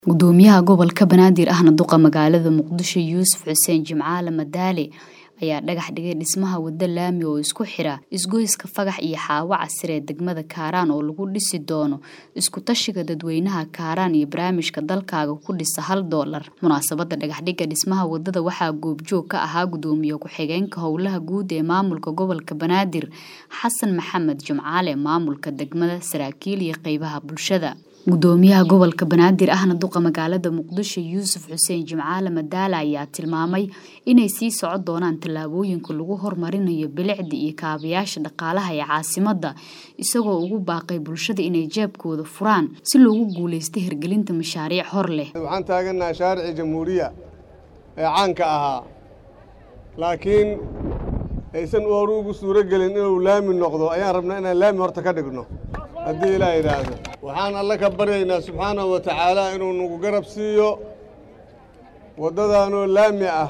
gudoomiyaha gobolka banaadir ahna duqa magaalada muqdisho yuusuf xuseen jimcaale madaale ayaa dhagax dhigay dhismaha wado laami oo isku xira isgoyska fagax iyo xaawo casir ee degmada kaaraan oo lagu dhisi doono isku tashiga dadweynaha kaaraan iyo barnaamijka dalkaaga ku dhisa hal doolar munaasabada dhagaxdhiga dhismaha wadada waxaa goobjoog ka ahaa gudoomiye ku-xigeenka howlaha guud ee maamulka gobolka banaadir xasan maxamed jimcaale maamulka degmada saraakiil iyo qeybaha bulshada gudoomiyaha gobolka banaadir ahna duqa magaalada muqdisho yuusuf xuseen jimcaale madaale ayaa tilmaamay inay sii socon doonaan tallaabooyinka lagu horumarinayo bilicda iyo kaabayaasha dhaqaalaha ee caasimada isagoo ugu baaqay bulshada inay jeebkooda furaan si loogu guuleysta hirgelinta mashaariic hor leh waxaan taaganaha shaaricii jamhuuriya ee caanka ahaa laakiin aysan hore ugu suuro gelin inuu laami noqdo ayaan rabnaa inaan laami horta ka dhigno haddii ilaa yidhaahdo waxaan alle ka baryaynaa subxaanahu wa tacaala inuu nagu garab siiyo waddadaanoo laami ah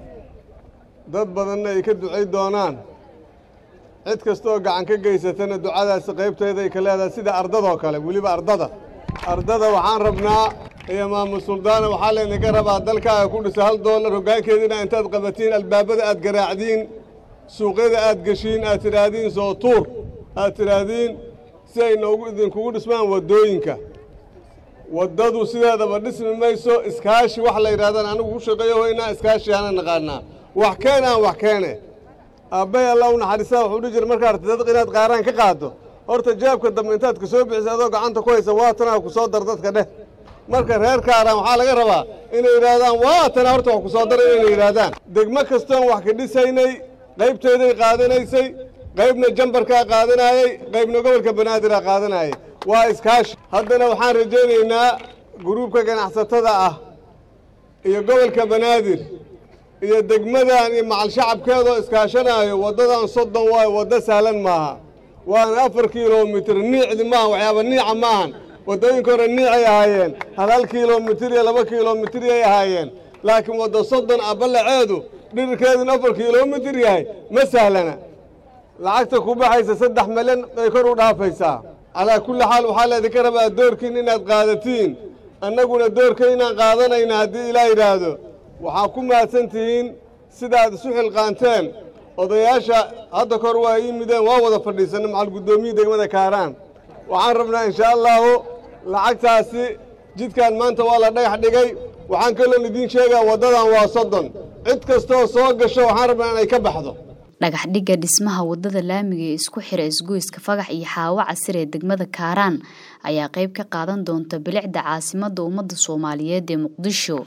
dad badanna ay ka ducay doonaan cid kastaoo gacan ka geysatana ducadaasi qaybteeda ay ka leedahay sida ardadoo kale weliba ardada ardada waxaan rabnaa iyo maamul suldaana waxaa laydinka rabaa dalkaaga ku dhisa hal doolar hoggaankeediina intaad qabatiin albaabada aad garaacdiin suuqyada aad geshiin aad tidhaahdiin soo tuur aad tidhaahdiin si ay noogu idinkugu dhismaan waddooyinka waddadu sideedaba dhismi mayso iskaashi wax la yidhahdaan anigu ku shaqeeyo hoynaa iskaashi hana naqaanaa wax keen aan wax keene aabbay allah u naxariistaa wuxuu dhihi jira markaa arti dadka inaad qaaraan ka qaaddo horta jaabka dambe intaad ka soo bixisa adoo gacanta ku haysa waatanaa ku soo dar dadka dheh marka reer kaaraan waxaa laga rabaa inay yidhaahdaan waatana horta wax ku soo daray inay yidhaahdaan degmo kastoon wax ka dhisaynay qaybteeday qaadanaysay qaybna jambarkaa qaadanaayey qaybna gobolka banaadiraa qaadanaayay waa iskaashi haddana waxaan rajaynaynaa guruubka ganacsatada ah iyo gobolka banaadir iyo degmadan iyo macal shacabkeedoo iskaashanaayo waddadan soddon waayo waddo sahlan maaha waana afar kilomitir niicdi maaha waxyaaba niica maahan waddooyinka hore niicay ahaayeen hal hal kilomitir iyo laba kilomitiriyay ahaayeen laakiin wadda soddon ah ballaceedu dhirikeeduna afar kilomitir yahay ma sahlana lacagta ku baxaysa saddex milyan bay kor u dhaafaysaa calaa kulli xaal waxaa laydinka rabaa doorkiin inaad qaadatiin annaguna doorka inaan qaadanayna haddii ilaa yidhaahdo waxaa ku mahadsan tihiin sidaad isu xilqaanteen odayaasha hadda kor waa yimideen waa wada fadhiisanna macal guddoomiyii degmada kaaraan waxaan rabnaa inshaa allahu lacagtaasi jidkan maanta waa la dhagax dhigay waxaan kaloon idiin sheegaa waddadan waa soddon cid kastooo soo gasho waxaan rabnaa inay ka baxdo dhagax dhigga dhismaha wadada laamiga ee isku xira isgoyska fagax iyo xaawo casir ee degmada kaaraan ayaa qayb ka qaadan doonta bilicda caasimadda ummadda soomaaliyeed ee muqdisho